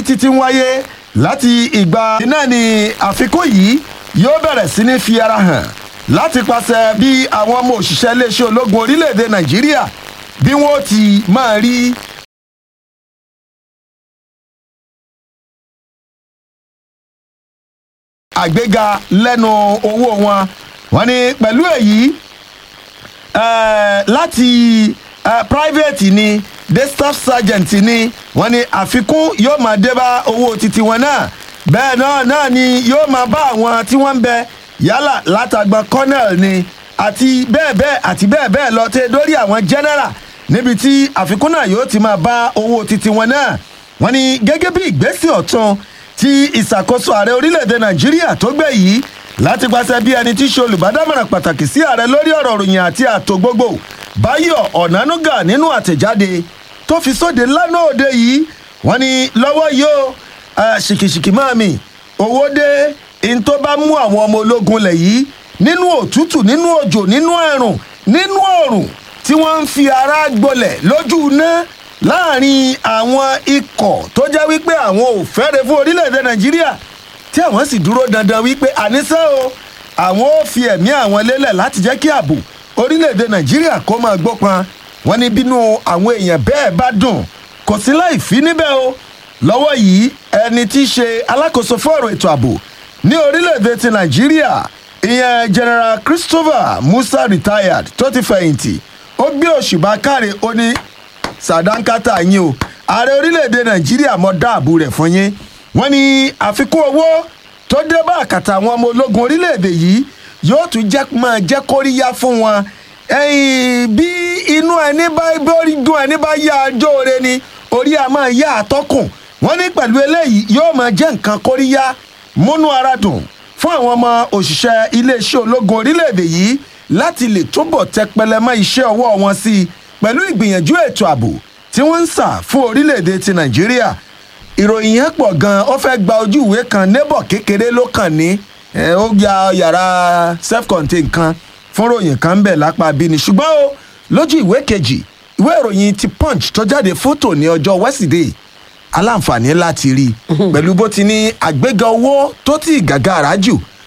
títí ń wáyé láti ìgbà náà ni àfikún yìí yóò bẹ̀rẹ̀ sí ní fi ara hàn láti pàṣẹ bí àwọn ọmọ òṣìṣẹ́ iléeṣẹ́ ológun orílẹ̀-èdè nàìjíríà bí wọ́n ti máa rí àgbéga lẹ́nu owó wọn wọ́n ní pẹ̀lú èyí eh, láti eh, private ni de staff sergeant ni wọ́n ní àfikún yóò máa dé bá owó titi wọn náà bẹ́ẹ̀ náà náà ni yóò máa bá àwọn tí wọ́n ń bẹ yálà látàgbọn colonel ni àti bẹ́ẹ̀ bẹ́ẹ̀ àti bẹ́ẹ̀ bẹ́ẹ̀ lọ tẹ́ dórí àwọn general níbi tí àfikún náà yóò ti máa bá owó titi wọn náà wọ́n ní gẹ́gẹ́ bí ìgbésẹ̀ ọ̀tún tí ìṣàkóso ààrẹ orílẹ̀-èdè nàìjíríà tó gbé yìí láti pàṣẹ bí ẹni tí í ṣe olùbádámọ̀ràn pàtàkì sí ààrẹ lórí ọ̀rọ̀ ròyìn àti ààtò gbogbo báyọ̀ ọ̀nánúgà nínú àtẹ̀jáde tó fi sóde lánàá òde yìí wọ́n ní lọ́wọ́ yìí ó ṣìkìṣìkì máa mi owó dé in tó bá mú àwọn ọmọ ológun lẹ̀ yìí nínú òtútù nínú òjò nínú ẹ̀rùn nínú òrùn tí wọ́n ń fi ara gbolẹ̀ lójú iná láàrin àwọn ikọ̀ tó jẹ́ wípé àwọn ò fẹ́rẹ̀ fún orílẹ̀-èdè nàìjíríà tí àwọn sì dúró dandan wípé àníṣe o àwọn ò fi ẹ̀mí àwọn lélẹ̀ láti jẹ́ kí ààbò orílẹ̀-èdè nàìjíríà kó máa gbópan wọn ní bínú àwọn èèyàn bẹ́ẹ̀ bá dùn kò sí láì fi níbẹ̀ o lọ́wọ́ yìí ẹni tí í ṣe alákòóso fún ọ̀rọ̀ ètò ààbò ní orílẹ̀-èdè ti nàìjíríà ìyẹn general christopher musa retired tó ti fẹ̀yìntì ó gbé òṣùbà káre ó ní sàdánkátà yín o ààrẹ orílẹ̀-èdè nàìjíríà mọ dáàbò rẹ̀ fún yín wọ́n ní àfikún owó tó dé bá àkàtà àwọn ọmọ ológun orílẹ̀-èdè yìí yóò tún jẹ́ máa jẹ́ kóríyá fún wọn bí inú ẹni bá bórí dùn ẹni bá yá ajó re ni orí a máa yá àtọ́kùn wọ́n ní pẹ̀lú eléyìí yóò máa jẹ́ nǹkan kóríyá múnú ara dùn fún àwọn ọmọ òṣìṣẹ́ iléeṣẹ́ ológun orílẹ̀-èdè yìí láti lè túbọ̀ tẹpẹlẹ mọ́ iṣẹ́ ọwọ́ wọn sí i pẹ̀lú ìgbìyànjú ètò ààbò tí wọ́n ń sà fún orílẹ̀-èdè ti nàìjíríà ìròyìn yẹn pọ̀ gan-an ó fẹ́ gba ojú ìwé kan nébọ̀ kékeré ló kàn ní ó ya yàrá self-contained kan fún ròyìn kan ń bẹ̀ lápá bíní ṣùgbọ́n o lójú ìwé kejì ìwé ìròyìn ti punch tó jáde fótò ní ọjọ́ wẹ́sídẹ̀ẹ́ aláǹfààní láti rí i pẹ̀lú bó ti ní àgbéga owó tó ti gàgàrà jù